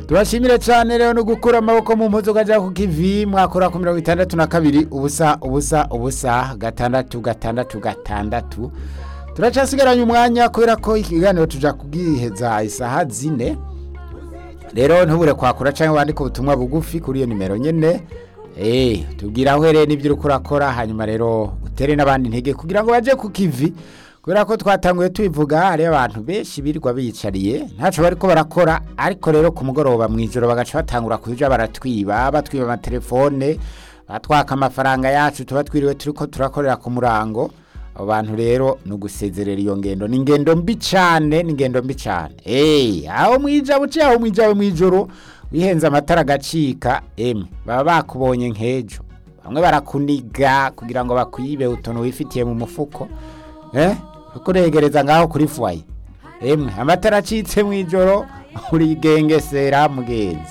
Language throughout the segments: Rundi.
tubashimire cyane rero no gukura amaboko mu mpuzu ukajya ku kivi mwakora ku mirongo itandatu na kabiri ubusa ubusa ubusa gatandatu gatandatu gatandatu turacasigaranye umwanya kubera ko ikiganiro tujya kubwiheza isaha zine rero ntubure kwakura cyangwa wandike ubutumwa bugufi kuri iyo nimero nyine eee tubwira aho uhereye n'ibyo uri kurakora hanyuma rero utere n'abandi intege kugira ngo bajye ku kivi kubera ko twatanguye tubivuga hariyo abantu benshi birirwa biyicariye ntacyo bari ko barakora ariko rero ku mugoroba mu ijoro bagaca batangura kuja baratwiba batwiba amatelefone batwaka amafaranga yacu tuba twiriwe turi ko turakorera ku murango abo bantu rero ni ugusezerera iyo ngendo ni ingendo mbi cyane ni ingendo mbi cyane eee aho mwija buce aho mwijawe mu ijoro wihenze amatara agacika emwe baba bakubonye nk'ejo bamwe barakuniga kugira ngo bakwibe utuntu wifitiye mu mufuko eh kuregereza ngaho kuri fuwaye emwe amatara acitse mu ijoro urigengesera mugenzi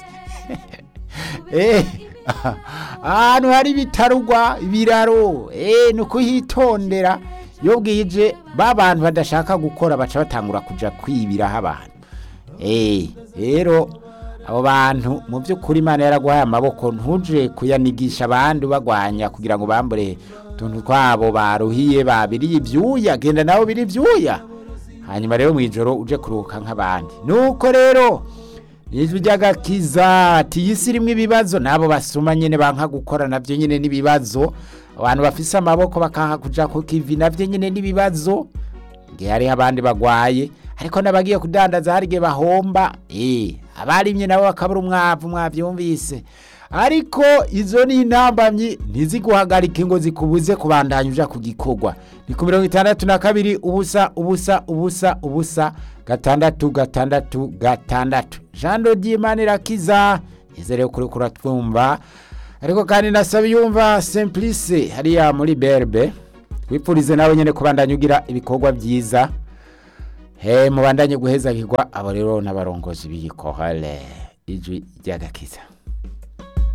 eh ahantu hari ibitarugwa ibiraro eh ni ukuhitondera iyo bwije ba bantu badashaka gukora baca batangura kuja kwibiraho abantu eh rero abo bantu mu by'ukuri imana yaraguhaye amaboko ntuje kuyanigisha abandi ubagwanya kugira ngo bambure utuntu twabo baruhiye babiriye ibyuya genda nawe biri ibyuya hanyuma rero mu ijoro uje kuruhuka nk'abandi nuko rero ijwi ry'agakiza ati iyi si irimo ibibazo n'abo basuma nyine banka gukora nabyo nyine n'ibibazo abantu bafise amaboko bakanka kuja ku kivi nabyo nyine n'ibibazo igihe hariho abandi bagwaye ariko n'abagiye kudandaza hari igihe bahomba eh abarimye nabo bakabura umwavu mwavyumvise ariko izo ni intambamyi ntiziguhagarike ngo zikubuze kubandanya uja ku gikorwa ni ku mirongo itandatu na kabiri ubusa ubusa ubusa ubusa gatandatu gatandatu gatandatu jean dodimana irakiza izere kuri kuratwumva ariko kandi nasaba yumva simplice hariya muri berbe wipfurize nawe nyine kubandanya ugira ibikorwa byiza he mubandanye guhezagirwa abo rero n'abarongozi b'iyi kohale ijwi ry'agakiza